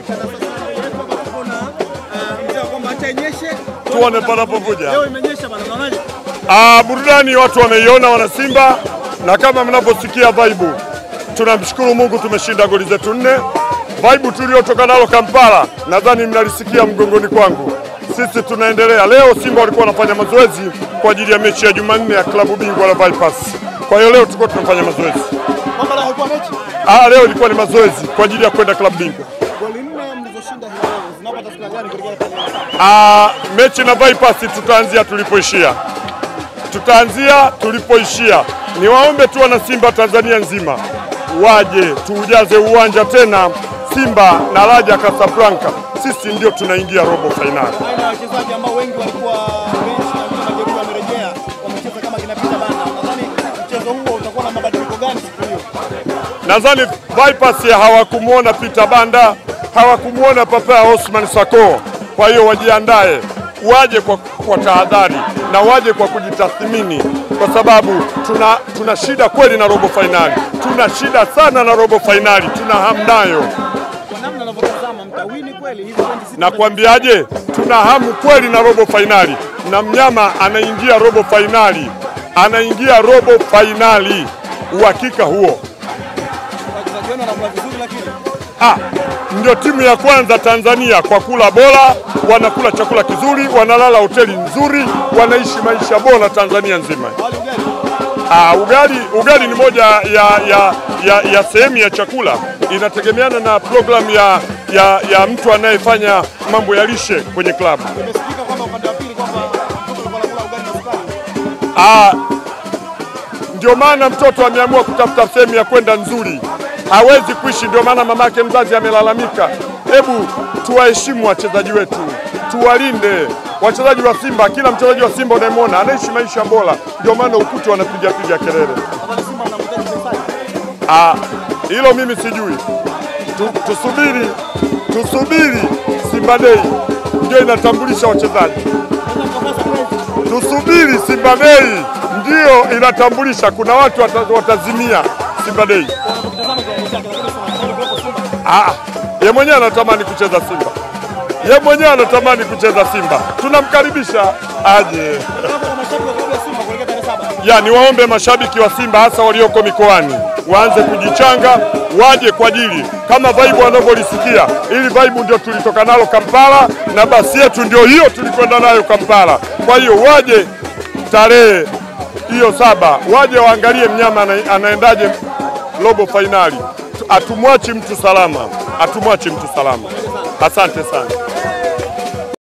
tuone panapovuja. Leo imenyesha bana, unaonaje? Ah, burudani watu wameiona, wana Simba, na kama mnavyosikia vibe, tunamshukuru Mungu tumeshinda goli zetu nne. Vibe tuliotoka nalo Kampala, nadhani mnalisikia mgongoni kwangu. Sisi tunaendelea. Leo Simba walikuwa wanafanya mazoezi kwa ajili ya mechi ya Jumanne ya klabu bingwa la Vipers. Kwa hiyo leo tulikuwa tunafanya mazoezi. Kwamba leo haikuwa mechi. Ah, leo ilikuwa ni mazoezi kwa ajili ya kwenda klabu bingwa. Goli nne mlizoshinda hii leo zinapata taswira gani kuelekea kwenye Ah, mechi na Vipers tutaanzia tulipoishia, tutaanzia tulipoishia. Niwaombe tu wana Simba Tanzania nzima waje tuujaze uwanja tena, Simba na Raja Casablanca, sisi ndio tunaingia robo fainali. aina ya wachezaji ambao wengi walikuwa benchi na wengine majeruhi wamerejea, wamecheza kama kina Peter Banda. Nadhani mchezo huo utakuwa na mabadiliko gani siku hiyo? Nadhani Vipers hawakumwona Peter Banda, hawakumwona Papa Osman Sako. Kwa hiyo wajiandae, waje kwa, kwa tahadhari na waje kwa kujitathmini, kwa sababu tuna, tuna shida kweli na robo fainali, tuna shida sana na robo fainali, tuna hamu nayo. Kwa namna unavyotazama mtawini kweli hizi pointi sita. Na kuambiaje, tuna hamu kweli na robo fainali, na mnyama anaingia robo fainali, anaingia robo fainali, uhakika huo. wachezaji wenu wanakula vizuri, lakini Ah, ndio timu ya kwanza Tanzania kwa kula bora, wanakula chakula kizuri, wanalala hoteli nzuri, wanaishi maisha bora Tanzania nzima. hawali ugali. Ah, ugali, ugali ni moja ya, ya, ya, ya sehemu ya chakula, inategemeana na programu ya, ya, ya mtu anayefanya mambo ya lishe kwenye klabu. Imesikika kwamba upande wa pili kwamba mtoto alikuwa anakula ugali na sukari. Ah, ndio maana mtoto ameamua kutafuta sehemu ya kwenda nzuri, hawezi kuishi. Ndio maana mamake mzazi amelalamika. Hebu tuwaheshimu wachezaji wetu, tuwalinde wachezaji wa Simba. Kila mchezaji wa Simba unayemwona anaishi maisha bora, ndio maana ukuti wanapiga piga kelele. Nadhani Simba mnamhitaji Faisal. Ah, hilo mimi sijui. Tu, tusubiri tusubiri, Simba Day ndio inatambulisha wachezaji. Naweza mkapata mwezi. Tusubiri Simba Day ndio inatambulisha. Kuna watu wata, watazimia Simba Day. Wanapotazama kiwango chake, lakini sio wanastahili kuwepo Simba. Ah, ye mwenyewe anatamani kucheza Simba, ye mwenyewe anatamani kucheza Simba. Tunamkaribisha aje. Hapo kwa mashabiki wa klabu ya Simba kuelekea tarehe saba. Ya, niwaombe mashabiki wa Simba hasa walioko mikoani waanze kujichanga, waje kwa ajili kama vaibu wanavyolisikia. Ili vaibu ndio tulitoka nalo Kampala na basi yetu ndio hiyo tulikwenda nayo Kampala. Kwa hiyo waje tarehe hiyo saba, waje waangalie mnyama ana- anaendaje robo fainali. Atumwachi mtu salama, atumwachi mtu salama. Asante sana.